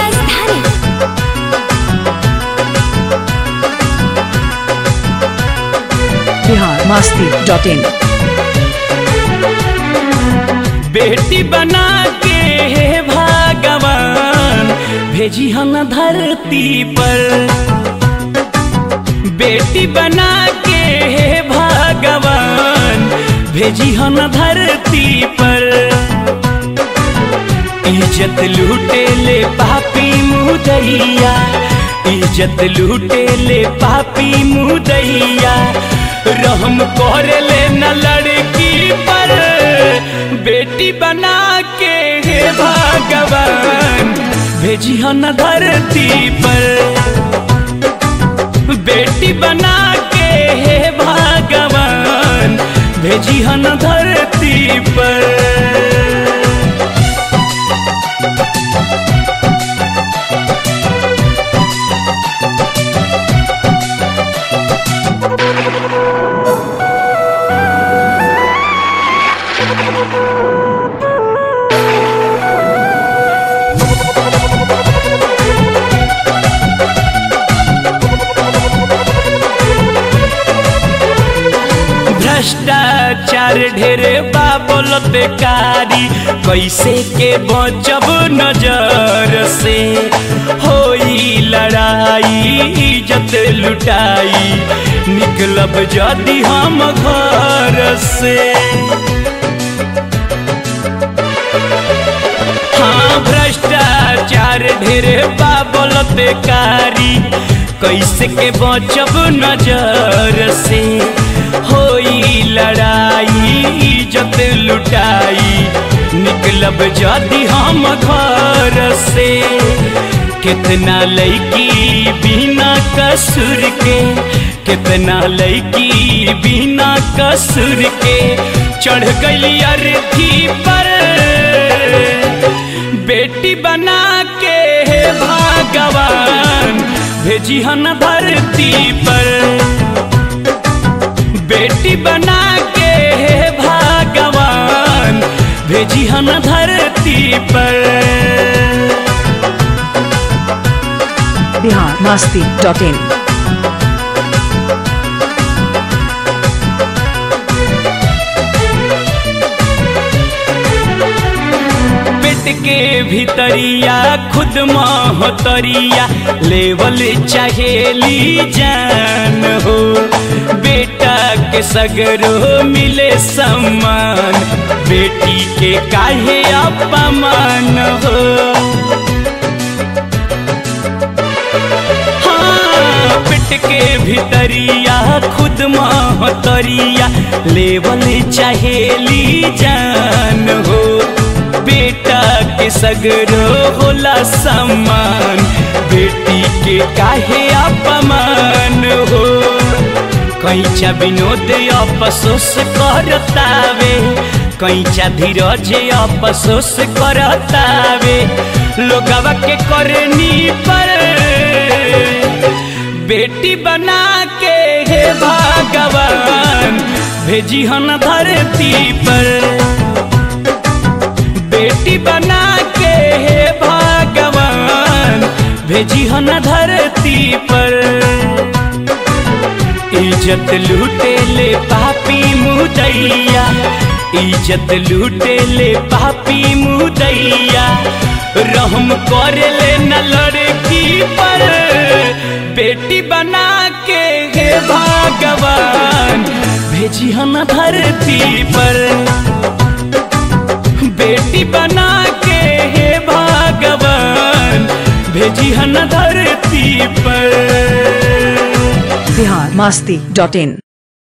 राजधानी बिहार मस्ती dot in बेटी बना के हे भगवान भेजी हम धरती पर बेटी बना के हे भगवान भेजी हम धरती पर इज्जत लूटे ले पापी मुदैया इज्जत लूटे ले पापी मुदैया रहम कर ले न लड़की पर बेटी बना के हे भगवान भेजी न धरती पर बेटी बना के हे भगवान भेजी न धरती पर भ्रष्टाचार ढेरे बाबल बेकारी कैसे के बचब नजर से होई लड़ाई इज्जत लुटाई निकलब जदि हम घर से हाँ भ्रष्टाचार ढेरे बाबल बेकारी कैसे के बचब नजर से होई लड़ाई इज्जत लुटाई निकलब जदि हम घर से कितना लड़की बिना कसूर के कितना लड़की बिना कसूर के चढ़ गई अर्थी पर बेटी बना के हे भगवान भेजी हन धरती पर बेटी बना के हे भगवान भेजी हन धरती पर बिहार मस्ती डॉट इन पेट के भीतरिया खुद महतरिया लेवल चाहेली जान हो बेटा के सगरो मिले सम्मान बेटी के काहे अपमान हो हाँ, पेट के भीतरिया खुद महतरिया लेवल चाहेली जान हो बेटा के सगरो होला सम्मान बेटी के काहे अपमान हो कैचा विनोद अफसोस करतावे कैचा धीरज अफसोस करतावे लोगवा के करनी पर बेटी बना के हे भगवान भेजी हन धरती पर बेटी बना के हे भगवान भेजी हन धरती पर इज्जत लूटे ले पापी मुदैया इज्जत लूटे ले पापी मुदैया रहम कर ले न लड़की पर बेटी बना के हे भगवान भेजी हन धरती पर बेटी बना के हे भगवान भेजी हन धरती पर बिहार मस्ती डॉट इन